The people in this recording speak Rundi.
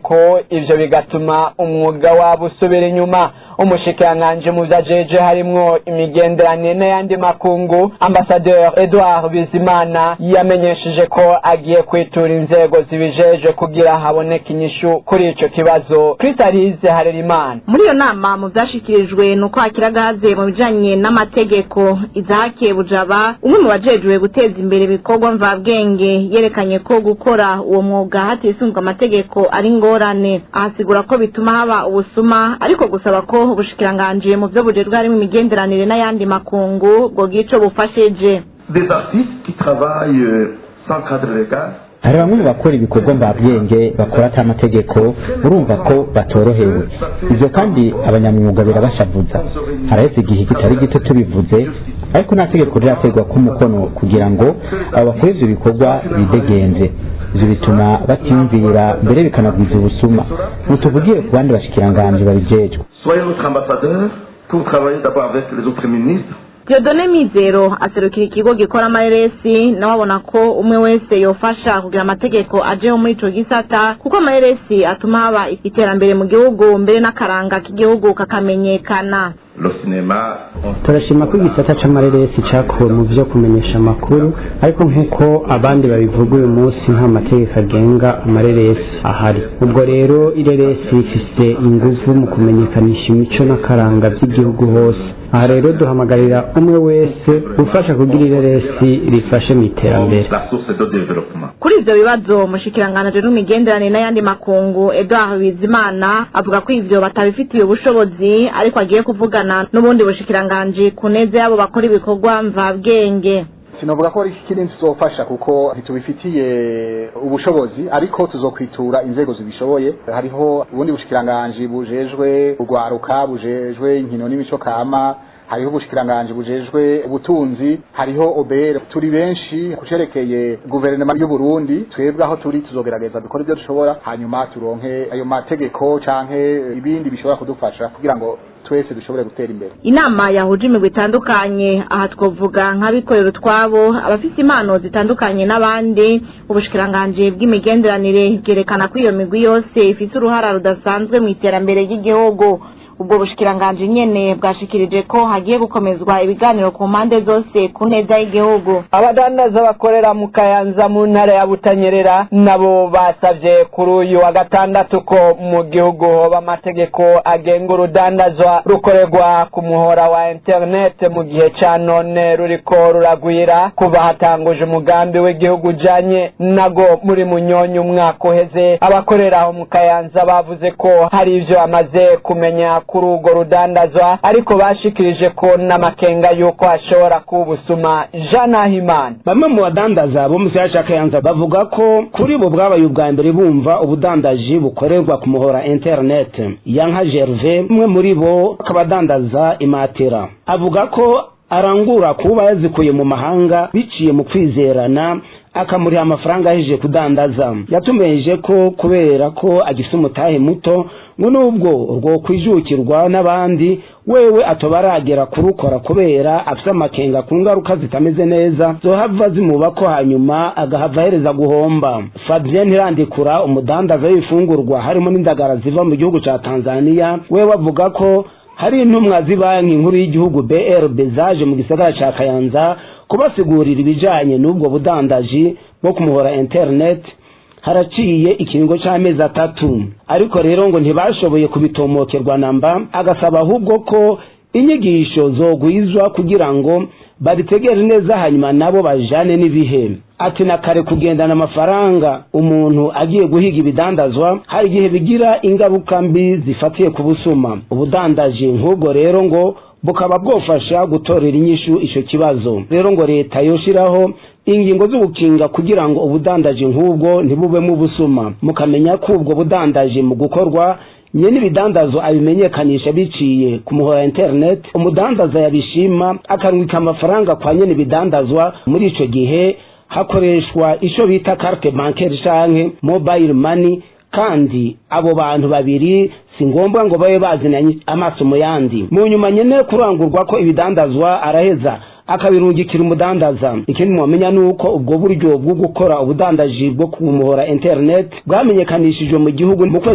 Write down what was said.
ko ivyo bigatuma umwuga wabo usubira inyuma umushikiranganji mu vyo ajeje harimwo imigenderanire n'ayandi makungu ambasaderi edouard bizimana yamenyesheje ko agiye kwitura inzego zibijejwe kugira haboneke inyishu kuri ico kibazo kristalize harerimana muri iyo nama mu byashikirijwe ni uko hakira gaze mu bijanye n'amategeko izahakiye bujaba umwe mu bajejwe guteza imbere ibikorwa mvabwenge yerekanye ko gukora uwo mwuga hatisunzwe amategeko ari ngorane ahasigura ko bituma haba ubusuma ariko gusaba ko ubushikiranganji mu byo bujejwe harimo imigenderanire n'ayandi makungu bwogira ico bufashije des artistes qui travaillent euh, sans cadre légal hari bamwe mu bakora ibikorwa mvabwenge bakora ata mategeko urumva ko batorohewe ivyo kandi abanyamwuga birabashavuza haraheze igihe kitari gito tubivuze ariko nta tegeko rirategwa ko umukono kugira ngo abo bakora ivyo bikorwa bidegenze ivyo bituma batiyumvira mbere bikanagwiza ubusuma ntituvugire ku bandi bashikiranganji babijejwe soyez notre ambassadeur pour travailler d'abord avec les autres ministres Diodone Mizero aserukira ikigo gikora amareresi nawe abona ko umwe wese yofasha kugira amategeko ajeho muri ico gisata kuko amareresi atuma haba iterambere mu gihugu mbere n'akaranga k'igihugu kakamenyekana le cinéma turashima ko igisata c'amareresi cakuwe mu vyo kumenyesha amakuru ariko nk'uko abandi babivuga uyu munsi nta mategeko agenga amareresi ahari ubwo rero ireresi rifise inguvu mu kumenyekanisha imico n'akaranga vy'igihugu hose aha rero duhamagarira umwe wese gufasha kugira ireresi rifashe mu iterambere la source de développement kuri ivyo bibazo umushikiranganji n'imigenderanire n'ayandi makungu Edouard Bizimana avuga ko ivyo batabifitiye ubushobozi ariko agiye kuvugana n'ubundi bushikiranganji ku neza y'abo bakora ibikorwa mvabwenge sinavuga ko ari ikindi tuzofasha kuko ntitubifitiye ubushobozi ariko tuzokwitura inzego zibishoboye hariho ubundi bushikiranganji bujejwe urwaruka bujejwe inkino n'imico kama hariho ubushikiranganji bujejwe ubutunzi hariho obere turi benshi kucerekeye guverinoma y'u Burundi twebwe aho turi tuzogerageza dukora ibyo dushobora hanyuma turonke ayo mategeko canke ibindi bishobora kudufasha kugira ngo twese dushobore gutera imbere inama yahuje imigwi itandukanye aha twavuga nk'abikorera utwabo abafite impano zitandukanye n'abandi ubushikiranganji bw'imigenderanire bwerekana ko iyo migwi yose ifite uruhara rudasanzwe mu iterambere ry'igihugu ubwo bushikiranganji nyene bwashikirije ko hagiye gukomezwa ibiganiro ku mpande zose ku neza y'igihugu abadandaza bakorera mu kayanza mu ntara ya butanyerera nabo basavye kuri uyu wa gatandatu ko mu gihugu hoba amategeko agenga urudandazwa rukorerwa ku muhora wa internet mu gihe ca none ruriko ruragwira kuva hatanguje umugambi w'igihugu ujanye nago muri munyonyi umwaka uheze abakorera aho mu kayanza bavuze ko hari ivyo bamaze kumenya kuri urwo rudandazwa ariko bashikirije ko n'amakenga y'uko hashobora kuba ubusuma jean nahimana bamwe mu badandaza bo mu gisagara ca kayanza bavuga ko kuri bo bwabaye ubwa mbere bumva ubudandaji bukorerwa ku muhora internet yanka gerve umwe muri bo akaba adandaza imatera avuga ko arangura kuba yazikuye mu mahanga biciye mu kwizerana akamuriha amafaranga ahejeje kudandaza yatumeje ko kubera ko agifite umutahe muto ngo nubwo urwo kwijukirwa n'abandi wewe atoba aragera kurukora kubera afite amakenga ku ngaruka zitameze neza zohava zimuba ko hanyuma agahava ahereza guhomba fabien ntirandikura umudandaza w'ibifungurwa harimo n'indagara ziva mu gihugu ca tanzania wewe avuga ko hari intumwa z'ibanki nkuru y'igihugu brb zaje mu gisagara ca kayanza kubasigurira ibijanye n'ubwo budandaji bwo kumuhora internet haraciye ikiringo c'amezi atatu ariko rero ngo ntibashoboye kubitomokerwa namba agasaba ahubwo ko inyigisho zogwizwa kugira ngo babitegere neza hanyuma nabo bajane n'ibihe ati na kare kugendana amafaranga umuntu agiye guhiga ibidandazwa hari igihe bigira ingaruka mbi zifatiye ku busuma ubudandaji nk'ubwo rero ngo bukaba bwofasha gutorera inyishu ico kibazo rero ngo leta yoshiraho ingingo z'ubukinga kugira ngo ubudandaji nk'ubwo ntibubemo ubusuma mukamenya ko ubwo budandaji mu gukorwa nyene ibidandazo abimenyekanisha biciye ku muhora internet umudandaza yabishima akarungika amafaranga kwa nyene ibidandazwa muri ico gihe hakoreshwa ico bita carte bancaire canke mobile money kandi abo bantu babiri si ngombwa ngo babe bazinanye amaso mu yandi mu nyuma nyene kurangurwa ko ibidandazwa araheza akabirungikira umudandaza ikindi mwamenya ni uko ubwo buryo bwo gukora ubudandaji bwo ku muhora internet bwamenyekanishijwe mu gihugu mu kwezi